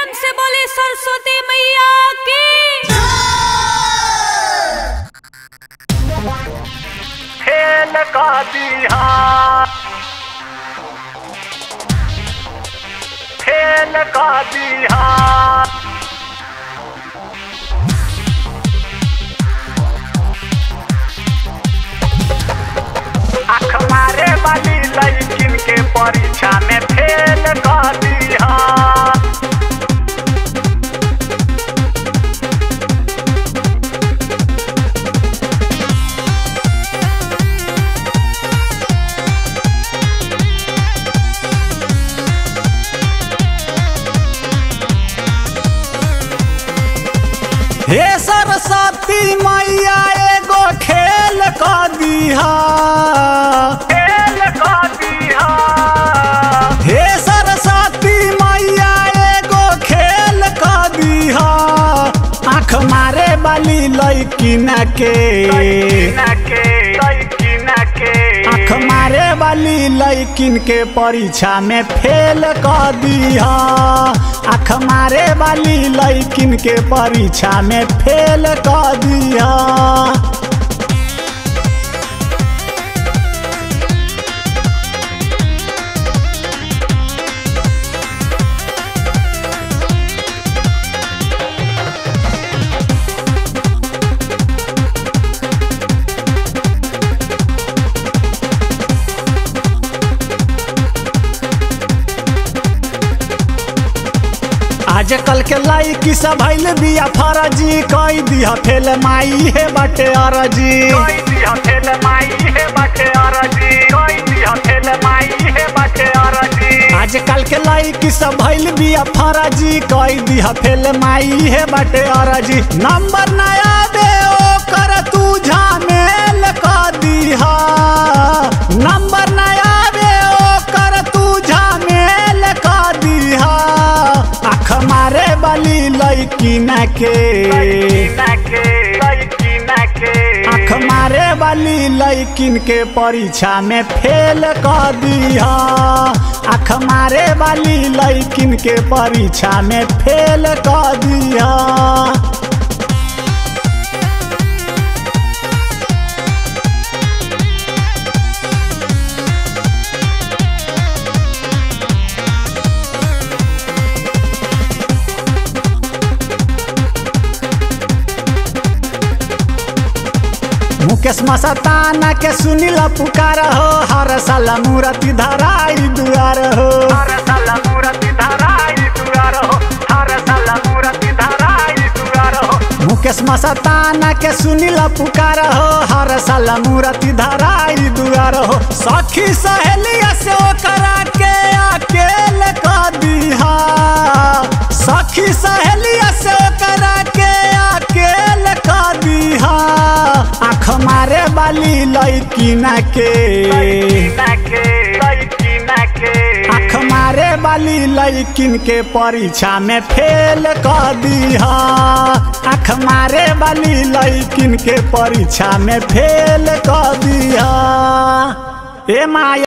प्रेम से बोले सरस्वती मैया की खेल का दिया खेल का दिया आँख मारे वाली लड़किन के परीक्षा में फेल कर दिया हे सरस्वती मैया एगो खेल क दिहा फेल कर दिया हे सरस्वती मैया एगो खेल क दिहा आँख मारे वाली लैकिन के लड़किन के लड़किन के आँख मारे वाली लैकिन के परीक्षा में फेल क दिहा आँख मारे वाली लैकिन के परीक्षा में फेल क दिहा आजकल के लाइकी सब भइल बिया फरजी कई दिया फेल माई हे बाटे अरजी कोई दिया फेल माई है बाटे अरजी कोई दिया फेल माई है बाटे अरजी आजकल के लाइकी सब भइल बिया फरजी कई दिया फेल माई हे बाटे अरजी नंबर नया दे ओ कर तू झामेल क दिहा नंबर नया दे ओ कर तू झामेल क दिहा आँख मारे वाली लैकिन के लड़किन के लड़किन के आँख मारे वाली लैकिन के परीक्षा में फेल कर दिया आँख मारे वाली लैकिन के परीक्षा में फेल कर दिया मुकेश मस्ताना के सुनिल पुकार हो हर साल मूर्ति धराई दुआर हो हर साल मूर्ति धराई दुआर हो हर साल मूर्ति धराई दुआर हो मुकेश मस्ताना के सुनिल पुकार हो हर साल मूर्ति धराई दुआर हो सखी सहेलिया से करा के अकेल कर दिहा सखी सहेलिया से करा के अकेल कर दिहा आँख मारे वाली लैकिन के लड़किन के लड़किन के आँख मारे वाली लैकिन के परीक्षा में फेल कर दिहा आँख मारे वाली लैकिन के परीक्षा में फेल कर दिहा ए माया